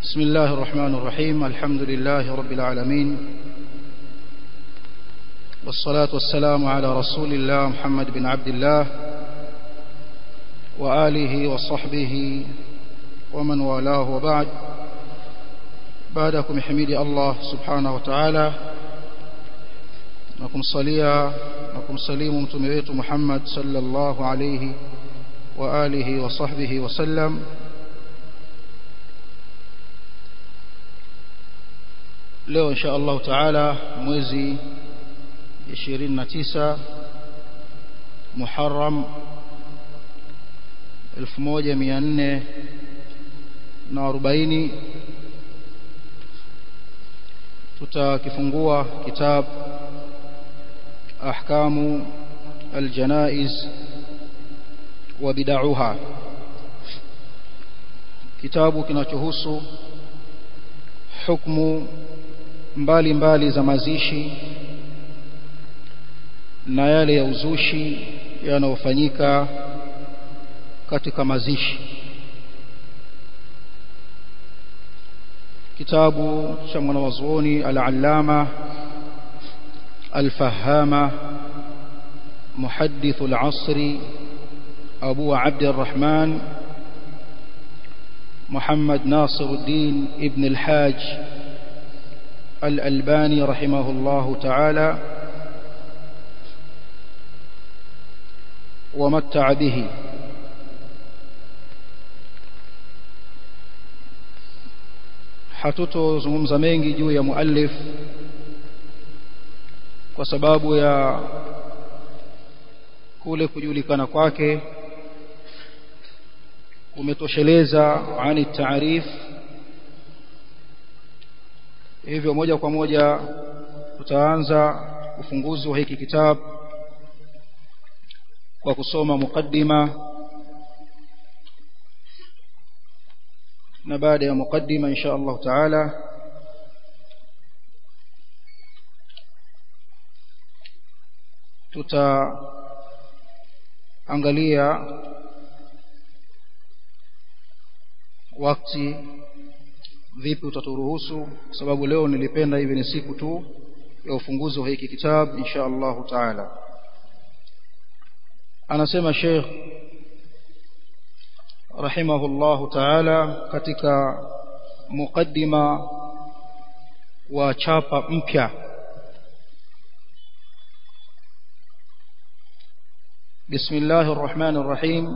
بسم الله الرحمن الرحيم الحمد لله رب العالمين والصلاة والسلام على رسول الله محمد بن عبد الله وآله وصحبه ومن والاه وبعد بعدكم حميد الله سبحانه وتعالى نكم صليا نكم سليم متمويت محمد صلى الله عليه وآله وصحبه وسلم leo insha Allah taala mwezi 29 Muharram 1440 tutakifungua kitab ahkamu aljanaiz wa bid'aha kitabu kinachohusu hukumu mbali mbali za mazishi na yale ya uzushi yanayofanyika katika mazishi kitabu cha mwanawazuoni al-allama al-fahama muhaddith al-asri abu abd الرحمن محمد ناصر الدين ابن الحاج الألباني رحمه الله تعالى ومتع به hatutozungumza mengi juu ya muallif kwa sababu ya kule kujulikana kwake kumetosheleza ani taarif hivyo moja kwa moja tutaanza ufunguzi wa hiki kitabu kwa kusoma mukaddima na baada ya mukaddima insha Allah taala tutaangalia wakati vipi utaturuhusu kwa sababu leo nilipenda hivi ni siku tu ya ufunguzi wa hiki kitabu insha Allah taala anasema Sheikh rahimahullahu taala katika mukaddima wa chapa mpya بسم الله الرحمن الرحيم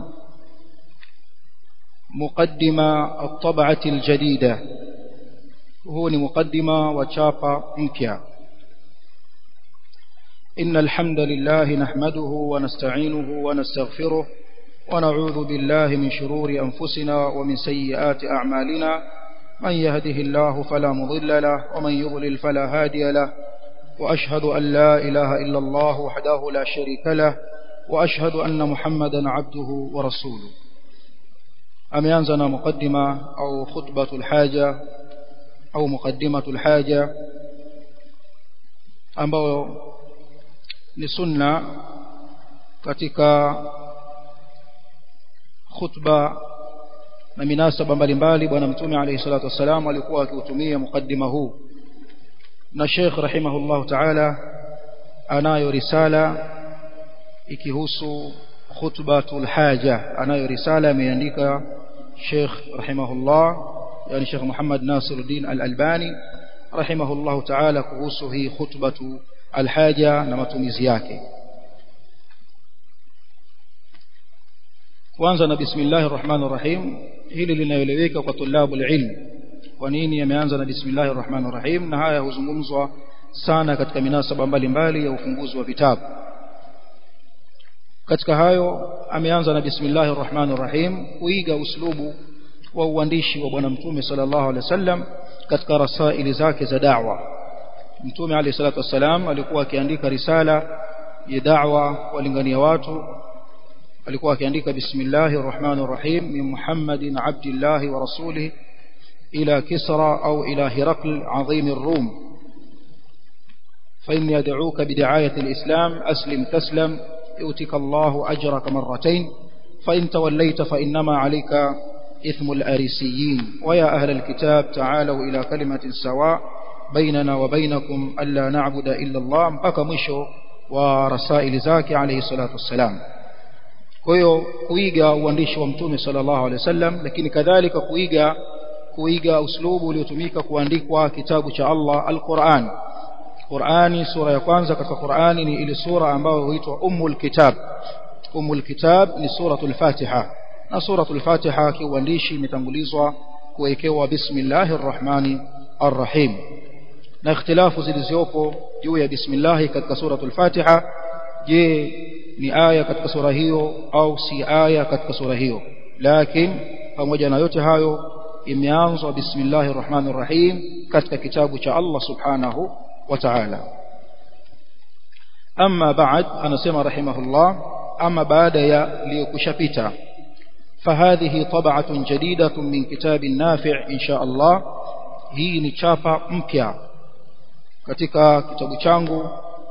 مقدمة الطبعة الجديدة هو مقدمة وشابة مكيا إن الحمد لله نحمده ونستعينه ونستغفره ونعوذ بالله من شرور أنفسنا ومن سيئات أعمالنا من يهده الله فلا مضل له ومن يضلل فلا هادي له وأشهد أن لا إله إلا الله وحده لا شريك له وأشهد أن محمدا عبده ورسوله ameanza na mukaddima au khutbatul haja au muqaddimatul haja ambayo ni sunna katika khutba na minasaba mbalimbali bwana mtume alayhi salatu wasalam alikuwa akiutumia mukaddima huu na Sheikh rahimahullah ta'ala anayo risala ikihusu khutbatul haja anayo risala ameandika Sheikh rahimahullah yani Sheikh Muhammad Nasiruddin Al-Albani rahimahullah ta'ala kuhusu hii khutbatu al-haja na matumizi yake kwanza na bismillahir rahmanir rahim hili linaeleweka kwa tulabu ilm kwa nini yameanza na bismillahir rahmanir rahim na haya huzungumzwa sana katika minasaba mbalimbali ya ufunguzi wa vitabu katika hayo ameanza na bismillahir rahmanir rahim kuiga uslubu wa uandishi wa bwana mtume sallallahu alaihi wasallam katika rasaili zake za da'wa mtume alayhi salatu wasalam alikuwa akiandika risala ya da'wa walingania watu alikuwa akiandika bismillahir rahmanir rahim min muhammadin abdillahi wa rasulih ila kisra au ila hirakl azim الروم فإني أدعوك بدعاية الإسلام أسلم تسلم يؤتك الله أجرك مرتين فإن توليت فإنما عليك إثم الأريسيين ويا أهل الكتاب تعالوا إلى كلمة سواء بيننا وبينكم ألا نعبد إلا الله mpaka mwisho wa rasaili zake alayhi salatu wassalam kwa hiyo kuiga uandishi wa mtume sallallahu alaihi wasallam lakini kadhalika kuiga kuiga uslubu uliotumika kuandikwa kitabu cha Allah al-Qur'an Qur'ani sura ya kwanza katika Qur'ani ni ile sura ambayo huitwa Ummul Kitab Ummul Kitab ni suratul Fatiha na suratul Fatiha kiuandishi imetangulizwa kuwekewa bismillahir rahmani arrahim na ikhtilafu zilizopo juu ya bismillah katika suratul Fatiha je ni aya katika sura hiyo au si aya katika sura hiyo lakini pamoja na yote hayo imeanzwa bismillahir rahmanir rahim katika kitabu cha Allah subhanahu wa ta'ala amma ba'd anasema rahimahullah ama baada ya liyokushapita فهذه طبعة جديدة من كتاب نافع إن شاء الله hii ni chapa mpya katika kitabu changu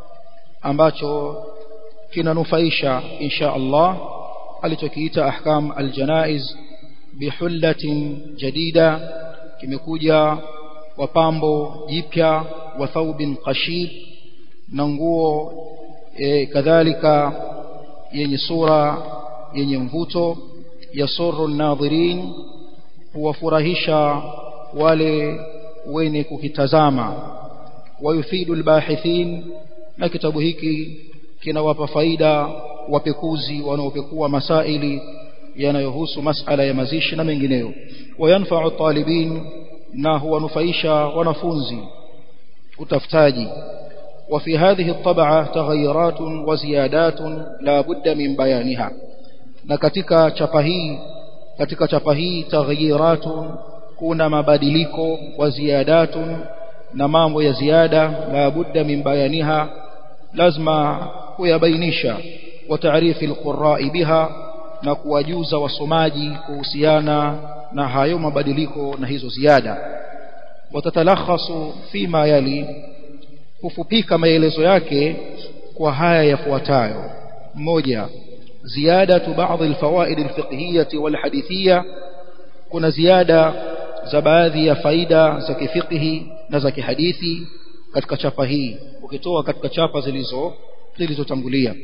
ambacho kinanufaisha insha Allah alichokiita ahkam aljanaiz bihullatin jadida kimekuja kwa pambo jipya wa thawbin qashid na nguo e, kadhalika yenye sura yenye mvuto yasurru nadhirin huwafurahisha wale wenye kukitazama wayufidu albahithin na kitabu hiki kinawapa faida wapekuzi wanaopekua masaili yanayohusu masala ya mazishi na mengineyo wayanfa'u talibin na huwanufaisha wanafunzi utafutaji وفي هذه الطبعة تغيرات وزيادات لا بد من بيانها na katika chapa hii katika chapa hii taghyiratun kuna mabadiliko wa ziyadatun na mambo ya ziada la budda min bayaniha lazima kuyabainisha wa taarifi alqurra'i biha na kuwajuza wasomaji kuhusiana na hayo mabadiliko na hizo ziada watatalakhasu fima yali kufupika maelezo yake kwa haya yafuatayo moja زيادة بعض الفوائد الفقهية والحديثية كنا زيادة زبادي فايدة زكي فقه نزكي حديثي katika chapa hii ukitoa katika chapa zilizo zilizotangulia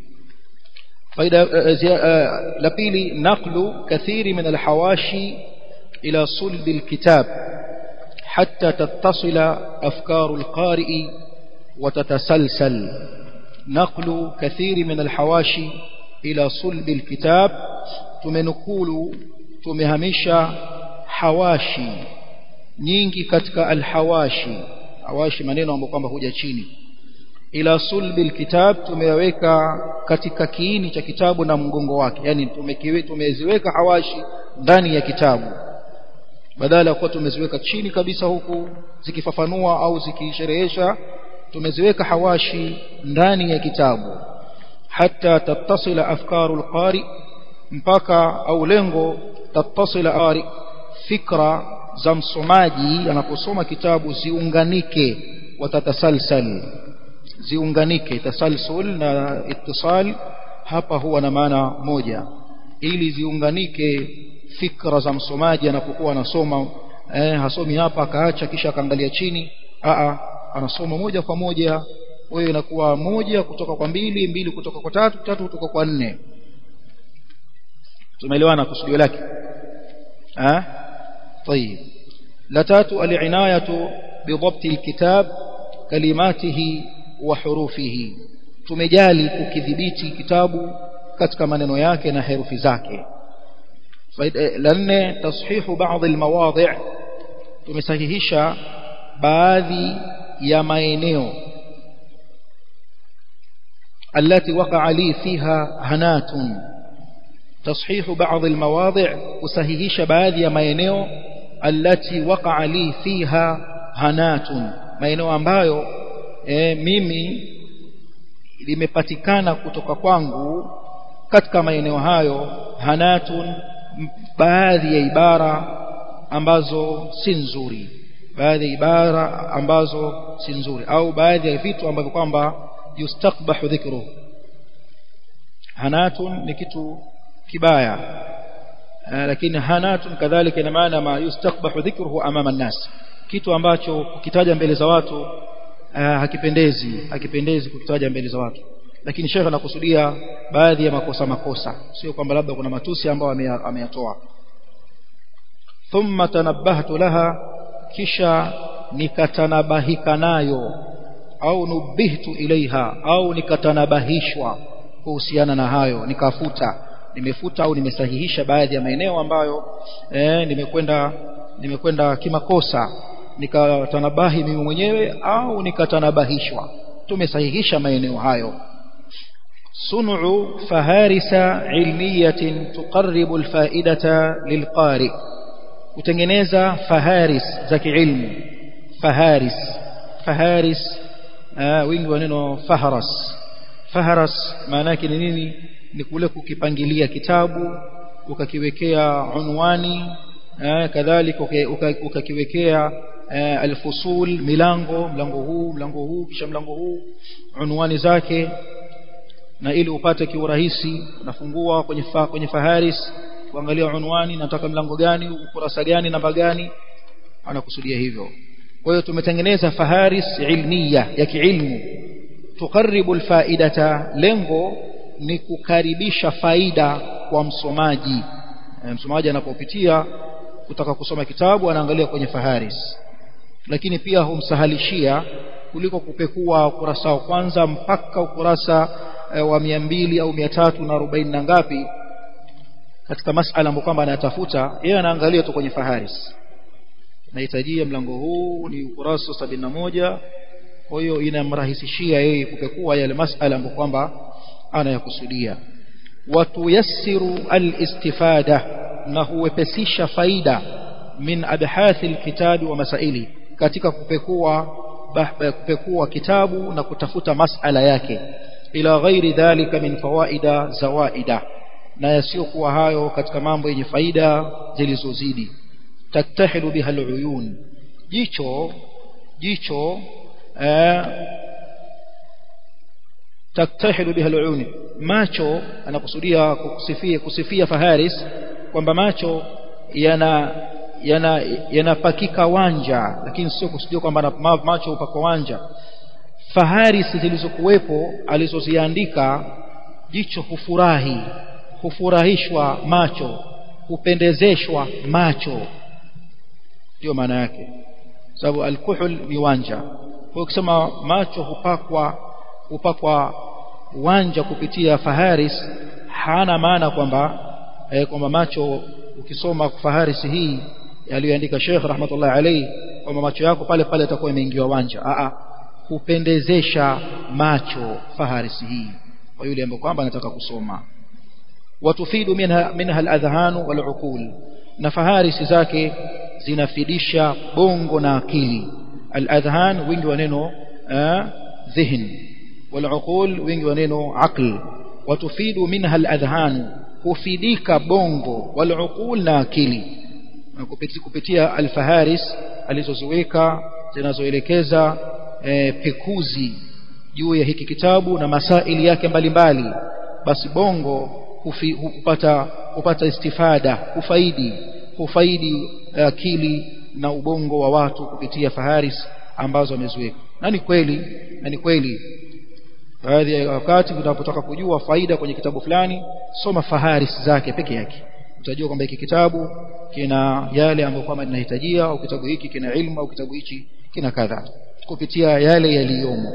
faida la pili naqlu kathiri min alhawashi ila sulb alkitab hatta tattasila afkaru alqari'i wa tatasalsal naqlu kathiri min alhawashi ila sulbi alkitab tumenukulu tumehamisha hawashi nyingi katika alhawashi hawashi maneno ambayo kwamba huja chini ila sulbi alkitab tumeyaweka katika kiini cha kitabu na mgongo wake yani tumekiwe tumeziweka hawashi ndani ya kitabu badala ya kuwa tumeziweka chini kabisa huku zikifafanua au zikisherehesha tumeziweka hawashi ndani ya kitabu حتى تتصل أفكار القارئ mpaka au lengo tattasila ari fikra za msomaji anaposoma kitabu ziunganike watatasalsal ziunganike tasalsul na ittisal hapa huwa na maana moja ili ziunganike fikra za msomaji anapokuwa anasoma eh, hasomi hapa akaacha kisha akaangalia chini a anasoma moja kwa moja wewe inakuwa moja kutoka kwa mbili mbili kutoka kwa tatu tatu kutoka kwa nne tumeelewana kusudio lake ah طيب la tatu al-inayatu بضبط الكتاب كلماته وحروفه tumejali kukidhibiti kitabu katika maneno yake na herufi zake la nne tashihu baadhi almawadhi' tumesahihisha baadhi ya maeneo التي وقع لي فيها هنات تصحيح بعض المواضع وسهيهش baadhi ya maeneo التي وقع لي فيها هنات maeneo ambayo e, mimi limepatikana kutoka kwangu katika maeneo hayo hanatun baadhi ya ibara ambazo si nzuri baadhi ya ibara ambazo si nzuri au baadhi ya vitu ambavyo kwamba yustakbahu dhikru hanatun ni kitu kibaya lakini hanatun kadhalika ina maana ma yustakbahu dhikruhu amama an-nas kitu ambacho kukitaja mbele za watu hakipendezi hakipendezi kukitaja mbele za watu lakini shekhe anakusudia baadhi ya makosa makosa sio kwamba labda kuna matusi ambayo ameyatoa thumma tanabbahtu laha kisha nikatanabahika nayo au nubihtu ilaiha au nikatanabahishwa kuhusiana na hayo nikafuta nimefuta au nimesahihisha baadhi ya maeneo ambayo eh, nimekwenda nimekwenda kimakosa nikatanabahi mimi mwenyewe au nikatanabahishwa tumesahihisha maeneo hayo sun'u faharisa ilmiyatin tuqarribu alfaidata lilqari kutengeneza faharis za kiilmu faharis faharis wingi wa neno faharas faharas maana yake ni nini ni kule kukipangilia kitabu ukakiwekea unwani kadhalika ukakiwekea alfusul milango mlango huu mlango huu kisha mlango huu unwani zake na ili upate kiurahisi unafungua kwenye fa, kwenye faharis kuangalia unwani nataka mlango gani ukurasa gani namba gani anakusudia hivyo kwa hiyo tumetengeneza faharis ilmiya ya kiilmu tukaribu alfaidata lengo ni kukaribisha faida kwa msomaji e, msomaji anapopitia kutaka kusoma kitabu anaangalia kwenye faharis lakini pia humsahalishia kuliko kupekua ukurasa wa kwanza mpaka ukurasa e, wa mia mbili au mia tatu na arobaini na ngapi katika masala ambayo kwamba anayatafuta yeye anaangalia tu kwenye faharis nahitajia mlango huu ni ukurasa sabini na moja kwa hiyo inamrahisishia yeye kupekua yale masala ambayo kwamba anayakusudia watuyassiru alistifada na huwepesisha faida min abhathi alkitabi wa masaili katika kupekua kupekua kitabu na kutafuta masala yake ila ghairi dhalika min fawaida zawaida na yasiyokuwa hayo katika mambo yenye faida zilizozidi tattahilu biha aluyun jicho jicho eh, taktahilu biha aluyun macho anakusudia kusifia kusifia faharis kwamba macho yana yana yanapakika wanja lakini sio kusudia kwamba macho upakwa wanja faharis zilizokuwepo alizoziandika jicho hufurahi hufurahishwa macho hupendezeshwa macho ndio maana yake sababu alkuhul ni wanja kwa ukisema macho hupakwa hupakwa wanja kupitia faharis hana maana kwamba eh, kwamba macho ukisoma faharis hii aliyoandika Sheikh rahmatullah alayhi kwamba macho yako pale pale yatakuwa yameingiwa wanja a a hupendezesha macho faharis hii kwa yule ambaye kwamba anataka kusoma watufidu minha minha aladhhan waluqul na faharisi zake zinafidisha bongo na akili aladhhan wingi wa neno dhihn waluqul wingi wa neno aql watufidu minha aladhhan hufidika bongo waluqul na akili kupitia, kupitia alfaharis alizoziweka zinazoelekeza e, pekuzi juu ya hiki kitabu na masaili yake mbalimbali mbali. basi bongo hufi, hupata hupata istifada hufaidi hufaidi akili na ubongo wa watu kupitia faharis ambazo wameziweka na ni kweli na ni kweli baadhi ya wakati unapotaka kujua faida kwenye kitabu fulani soma faharis zake peke yake utajua kwamba hiki kitabu kina yale ambayo kwamba linahitajia au kitabu hiki kina ilmu au kitabu hichi kina kadha kupitia yale yaliyomo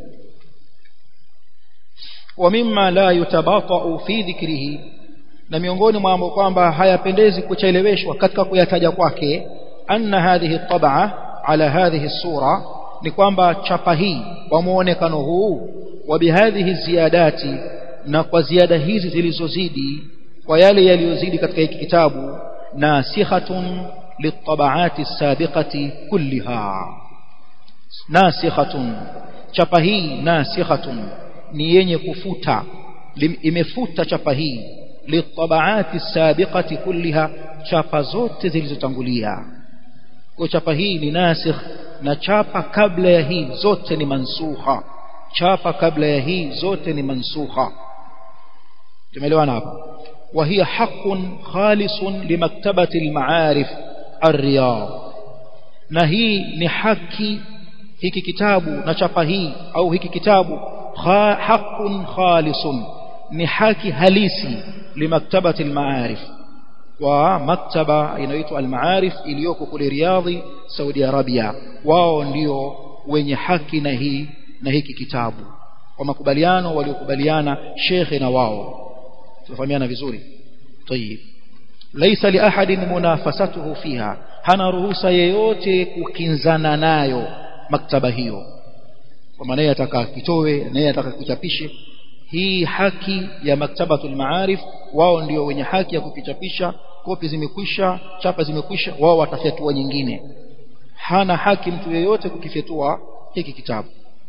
wa mimma la yutabata'u fi dhikrihi na miongoni mwa mambo kwamba hayapendezi kucheleweshwa katika kuyataja kwake anna hadhihi tab'a ala hadhihi sura ni kwamba chapa hii kwa muonekano huu wa bihadhihi ziyadati na kwa ziada hizi zilizozidi kwa yale yaliyozidi katika hiki kitabu nasikhatun litabaati السابقة kulliha nasikhatun chapa hii nasikhatun ni yenye kufuta imefuta chapa hii litabaati السابقة kulliha chapa zote zilizotangulia kwa chapa hii ni nasikh na chapa kabla ya hii zote ni mansukha chapa kabla ya hii zote ni mansukha tumeelewana hapa وهي حق خالص لمكتبة المعارف الرياض na hii ni haki hiki kitabu na chapa hii au hiki kitabu haqqun khalisun ni haki halisi limaktabati almaarif wa maktaba inaitwa almaarif iliyoko kule Riyadhi Saudi Arabia wao ndio wenye haki na hii na hiki kitabu kwa makubaliano waliokubaliana shekhe na wao tufahamiana vizuri tayib laysa li ahadin munafasatuhu fiha hana ruhusa yeyote kukinzana nayo maktaba hiyo kwa maana ataka kitowe naye ataka kuchapishe hii haki ya maktabatul maarif wao ndio wenye haki ya kukichapisha kopi zimekwisha chapa zimekwisha wao watafyatua nyingine hana haki mtu yeyote kukifyatua hiki kitabu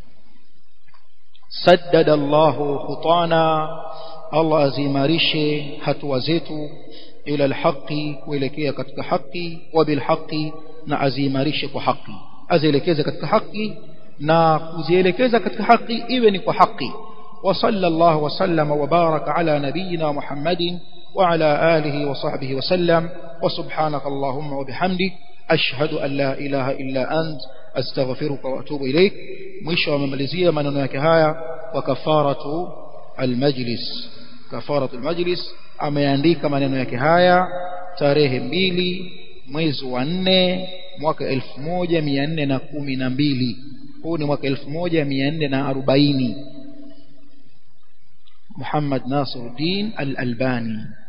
saddada Allahu khutana Allah azimarishe hatua zetu ila alhaqi kuelekea katika haki wa bilhaqi na azimarishe kwa haki azielekeze katika haki na kuzielekeza katika haki iwe ni kwa haki وصلى الله وسلم وبارك على نبينا محمد وعلى آله وصحبه وسلم وسبحانك اللهم وبحمدك أشهد أن لا إله إلا أنت أستغفرك وأتوب إليك مش ومملزية من هناك هايا وكفارة المجلس كفارة المجلس ameandika maneno yake haya tarehe mbili mwezi wa nne mwaka elfu moja mia nne na kumi na mbili huu ni mwaka elfu moja mia nne na arobaini محمد ناصر الدين الألباني